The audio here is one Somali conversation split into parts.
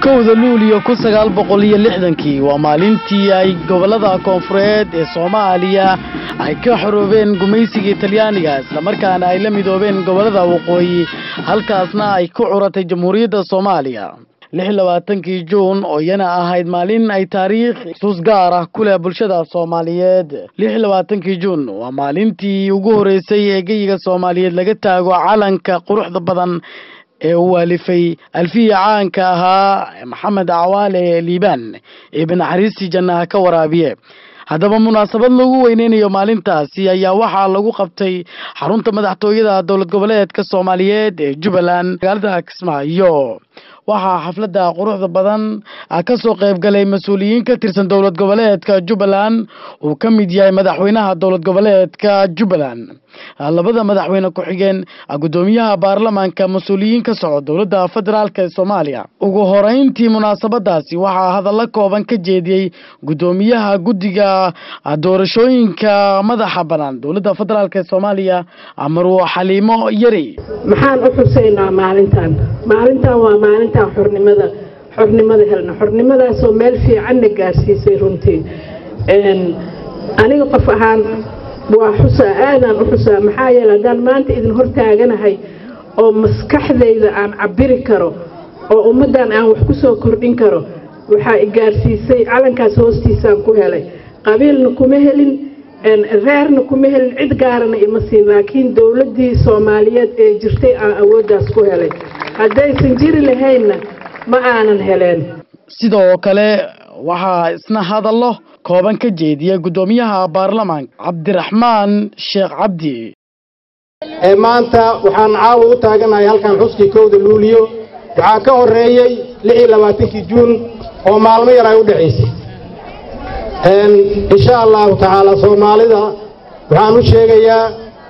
kowda luuliyo kun sagaal boqol iyo lixdankii waa maalintii ay gobollada koonfureed ee soomaaliya ay ka xoroobeen gumaysigii talyaaniga islamarkaana ay la midoobeen gobollada waqooyi halkaasna ay ku curatay jamhuuriyadda soomaaliya lix iyo labaatankii juun oo iyana ahayd maalin ay taariikh xusuus gaar ah ku leh bulshada soomaaliyeed lix iyo labaatankii juun waa maalintii ugu horeysay ee geyiga soomaaliyeed laga taago calanka quruxda badan ee uu waalifay alfiya caanka ahaa maxamed cawaale liibaan ee naxariistii jannaha ka waraabiye haddaba munaasabad lagu weyneynayo maalintaasi ayaa waxaa lagu qabtay xarunta madaxtooyada dowlad goboleedka soomaaliyeed ee jubbaland magaalada kismaayo waxaa xafladda quruxda badan ka soo qayb galay mas-uuliyiin ka tirsan dowlad goboleedka jubbaland uu ka mid yahay madaxweynaha dowlad goboleedka jubbaland labada madaxweyne ku-xigeen guddoomiyaha baarlamaanka mas-uuliyiin ka soco dowladda federaalk ee soomaaliya ugu horeyntii munaasabadaasi waxaa hadallo kooban ka jeediyey guddoomiyaha guddiga doorashooyinka madaxa bannaan dowladda federaalk ee soomaaliya marwo xaliimo yari maxaan u xuseynaa maalintan maalintan waa maalintan xornimada xornimada helna xornimadaasoo meel fiicanna gaarsiisay runtii aniga qof ahaan waa xusaa aadaan u xusaa maxaa yeele haddaan maanta idin hortaaganahay oo maskaxdayda aan cabiri karo oo ummaddan aan wax ku soo kordhin karo waxaa i gaarsiisay calankaas hoostiisaan ku helay qabiilna kuma helin reerna kuma helin cid gaarana ima siin laakiin dowladdii soomaaliyeed ee jirtay aan awooddaas ku helay haddaysan jiri lahaynna ma aanan heleen sidoo kale waxaa isna hadallo kooban ka jeediya guddoomiyaha baarlamaanka cabdiraxmaan sheekh cabdi ee maanta waxaan caawa u taaganahay halkan xuskii kowda luuliyo waxaa ka horreeyey lix iyo labaatankii juun oo maalmo yar ay u dhexaysay insha allahu tacaala soomaalida waxaan u sheegayaa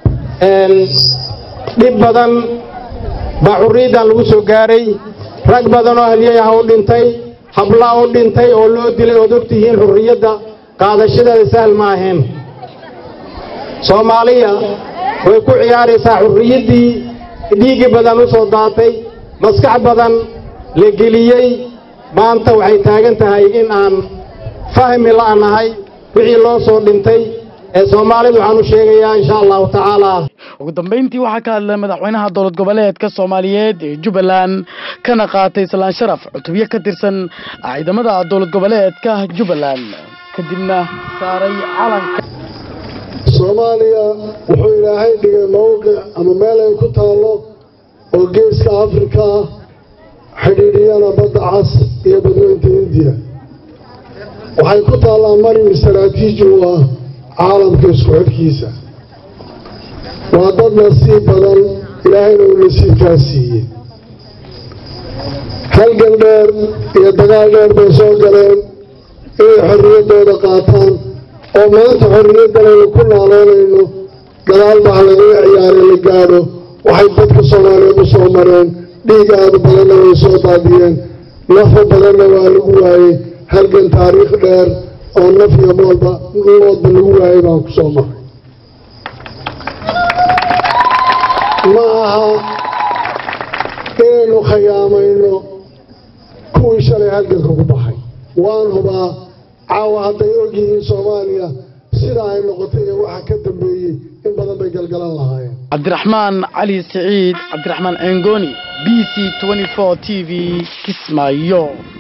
dhib badan baa xurriyaddan lagu soo gaaray rag badan oo halyayaha u dhintay habla u dhintay oo loo dilay ood ogtihiin xurriyadda qaadashadeeda sahal ma ahayn soomaaliya way ku ciyaaraysaa xurriyaddii dhiiggi badan u soo daatay maskax badan la geliyey maanta waxay taagan tahay in aan fahmi la'nahay wixii loo soo dhintay ee soomaalida waxaan u sheegayaa insha allahu tacaala ugu dambeyntii waxaa ka hadlay madaxweynaha dowlad goboleedka soomaaliyeed ee jubbaland kana qaatay salaan sharaf cutubyo ka tirsan ciidamada dowlad goboleedka jubbaland kadibna saaray calanka soomaaliya wuxuu ilaahay dhigay mawqic ama meel ay ku taallo oo geeska afrika ah xidhiidhiyana badda cas iyo badweynta indiya waxay ku taallaa marin istaraatiiji u ah caalamka isku xidhkiisa waa dad nasiib badan ilaahayna uu nasiibkaa siiyey halgan dheer iyo dagaal dheer bay soo galeen inay xorriyaddooda qaataan oo maanta xorriyaddan aynu ku naaloonayno gadaal baa lagaga ciyaare la gaadho waxay dadka soomaaliyeed u soo mareen dhiig aada badanna way soo daadiyeen nafa badanna waa lagu waayey halgan taariikh dheer oo naf iyo moodba moodba lagu waayey baan ku soo maray ma aha inaynu khiyaamayno kuwii shalay halganka ku baxay waan hubaa caawa hadday ogyihiin soomaaliya sidaa ay noqotay iyo waxa ka dambeeyey in badan bay galgalan lahaayeen cabdiraxmaan cali siciid cabdiraxmaan engoni b c t v kismaayo